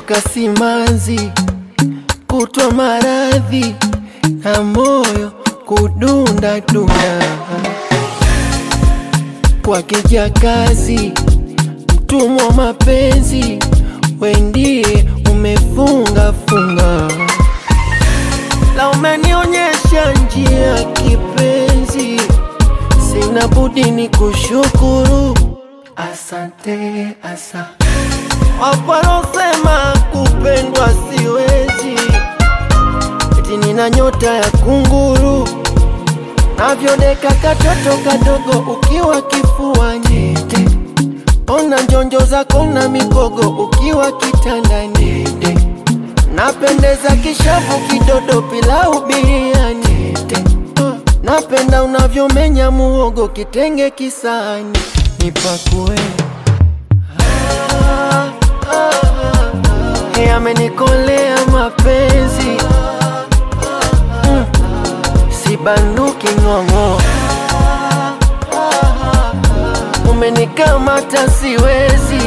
kutoka simanzi, kutwa maradhi na moyo kudunda dunda, kwa kijakazi, mtumwa mapenzi, wendie umefunga funga, la umenionyesha njia kipenzi, sina budi ni kushukuru, asante asa Waparosema kupendwa siwezi, eti nina nyota ya kunguru, navyodeka katoto kadogo ukiwa kifuani, ona njonjo zako na migogo ukiwa kitandani, napendeza kishavu kidodo pilau biriani, napenda unavyomenya muhogo kitenge kisani, nipakue Hey, amenikolea mapenzi mm. Sibanduki ng'ong'o, umenikamata siwezi,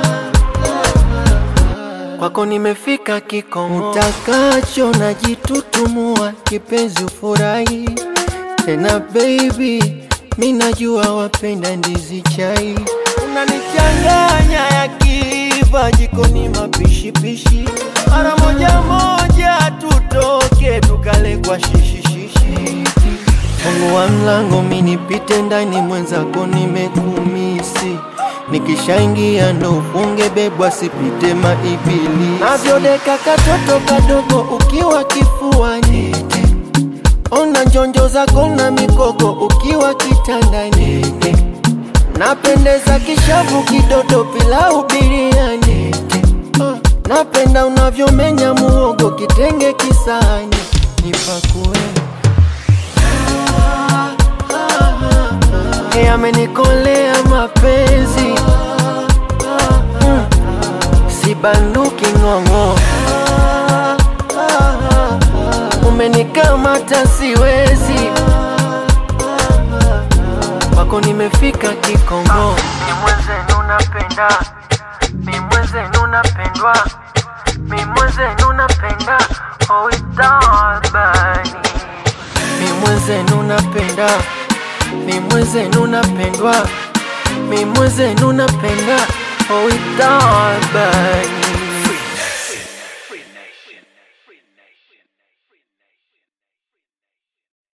kwako nimefika kikomo, utakacho najitutumua, kipenzi ufurahi tena baby, mi najua wapenda ndizi chai, unanichanganya yakiva jikoni mapishipishi, mara moja moja tutoke tukale kwa shishishishi, fungua mlango mi nipite ndani, mwenzako nimekumisi nikishaingia ndo ufunge bebwa sipite maibili, navyodeka katoto kadogo ukiwa kifuani Ona njonjo zako na mikogo ukiwa kitandani, napendeza kishavu kidodo pilau biriani, uh, napenda unavyomenya muhogo kitenge kisani, nipakue Hey, amenikolea mapenzi mm, sibanduki ng'ong'o umenikamata siwezi, kwako nimefika kikomo. Mi mwenzenu napenda, mi mwenzenu napendwa, mi mwenzenu napenda, oh itabani. Mi mwenzenu napenda, mi mwenzenu napendwa, mi mwenzenu napenda, oh itabani